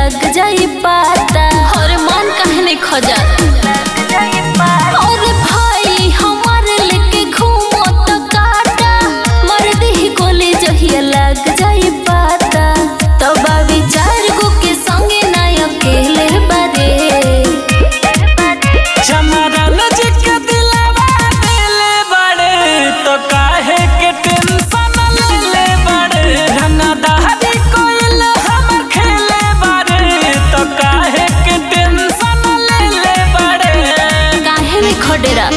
लग जाई पाता और मन काहे नहीं खजा और भाई हमारे लेके घूमो तो काटा मर्द ही कोले जहिया लग जाई पाता तब विचार गो के संगे ना अकेले बारे चमरन जी के दिलवा दिले बड़े तो काहे के टेंशन लेले बड़े रंगा दहरी कोइल हमर खेले बड़े तो काहे के टेंशन लेले बड़े काहे नहीं खडेरा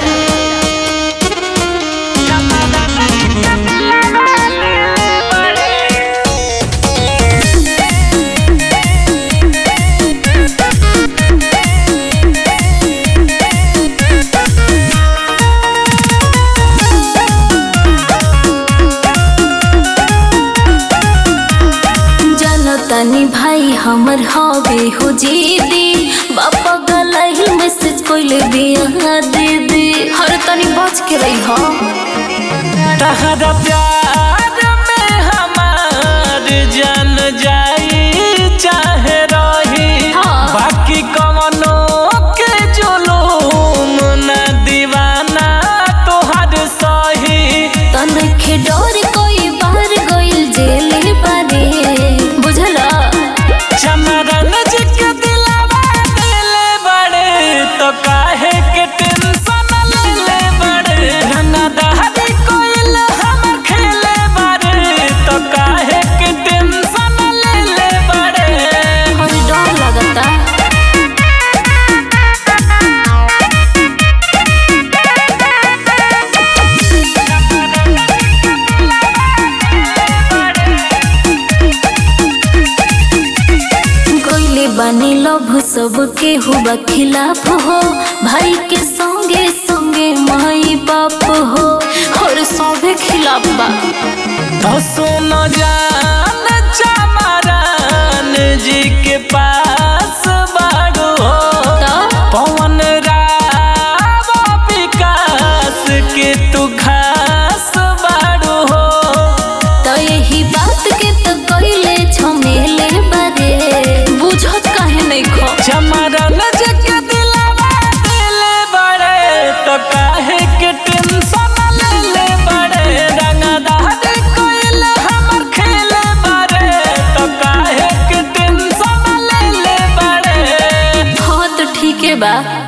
जानो तनी भाई हमर हवे हो जीदी बापा गलाइल मैसेज कोइले बिया दीदी हर तनी बच के रही हो तहरा प्यार में हमार जान जाई चाहे रही हाँ। बाकी कवनो के जुलूम न दीवाना तोहर सही तन के डर कोई बाहर गइल जेल बारे बुझला चमरन जी के दिलवा दिले बड़े तो काहे के टेंशन लेले बड़े रंगा दहरी कोइल हमर खेले बड़े तो काहे के टेंशन लेले बड़े हर डर लगता कोइले बानी लभ सब के हुआ खिलाफ हो भाई के संगे संगे माई बाप हो और सबे खिलाफ बा तो सुनो जान चमरन जी के पास बाड़ू हो तो पवन राव विकास के तू खास बाड़ू हो तो यही बात के तो कोइले झमेले बारे बुझत काहे नहीं खो चमरन जी के दिलवा दिले बड़े तो काहे के टेंशन लेले बड़े रंगदार कोइल हमर खेले बड़े तो काहे के टेंशन लेले बड़े हाँ तो ठीक है बा